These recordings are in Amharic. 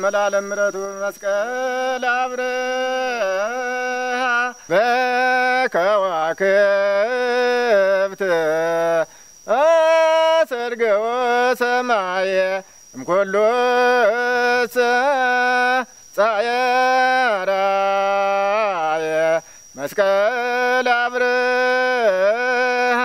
መላለም ምረቱ መስቀል አብርሃ በከዋክብት አሰርገወ ሰማየ እምኮሎ ጻየራየ መስቀል አብርሃ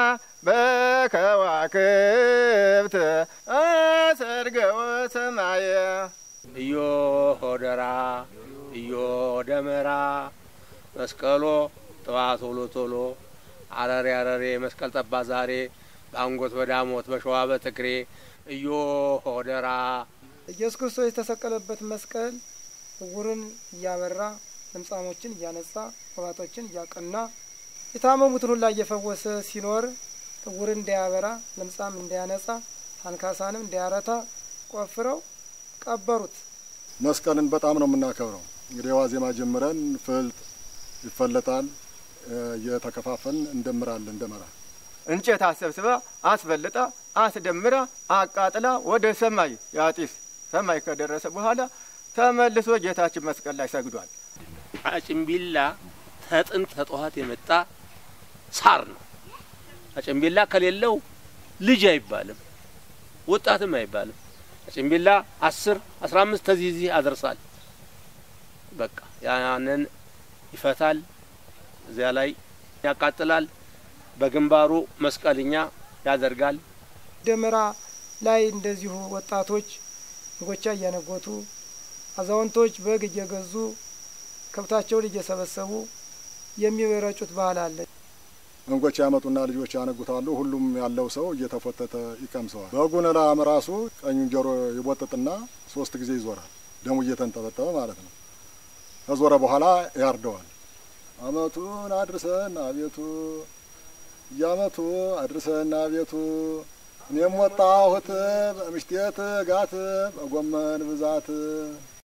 በከዋክብት አሰርገወ ሰማየ እዮ ሆደራ እዮ ደመራ መስቀሎ ጥዋት ቶሎ ቶሎ አረሬ አረሬ መስቀል ጠባ ዛሬ በአንጎት በዳሞት በሸዋ በትግሬ እዮ ሆደራ ኢየሱስ ክርስቶስ የተሰቀለበት መስቀል እውርን እያበራ ለምጻሞችን እያነጻ ቆባጦችን እያቀና የታመሙትን ሁላ እየፈወሰ ሲኖር እውርን እንዳያበራ ለምጻም እንዳያነጻ አንካሳንም እንዳያረታ ቆፍረው ቀበሩት። መስቀልን በጣም ነው የምናከብረው። እንግዲህ ዋዜማ ጀምረን ፍልጥ ይፈለጣል፣ እየተከፋፈልን እንደምራለን እንደመራ እንጨት አሰብስባ አስፈልጣ አስደምራ አቃጥላ ወደ ሰማይ ያጢስ ሰማይ ከደረሰ በኋላ ተመልሶ ጌታችን መስቀል ላይ ሰግዷል። አጭምቢላ ተጥንት ተጠዋት የመጣ ሳር ነው። አጭምቢላ ከሌለው ልጅ አይባልም፣ ወጣትም አይባልም። አጭምቢላ አስር አስራ አምስት ተዚህ ዚህ አደርሳል። በቃ ያንን ይፈታል፣ እዚያ ላይ ያቃጥላል። በግንባሩ መስቀልኛ ያደርጋል። ደመራ ላይ እንደዚሁ ወጣቶች እንጎቻ እያነጎቱ አዛውንቶች በግ እየገዙ ከብታቸውን እየሰበሰቡ የሚረጩት ባህል አለ። እንጎቻ ያመጡና ልጆች ያነጉታሉ። ሁሉም ያለው ሰው እየተፎተተ ይቀምሰዋል። በጉን ላም ራሱ ቀኙን ጆሮ ይቦጥጥና ሶስት ጊዜ ይዞራል። ደሙ እየተንጠበጠበ ማለት ነው። ከዞረ በኋላ ያርደዋል። አመቱን አድርሰን አቤቱ እያመቱ አድርሰን አቤቱ እኔም ወጣሁት በምሽቴት ጋት በጎመን ብዛት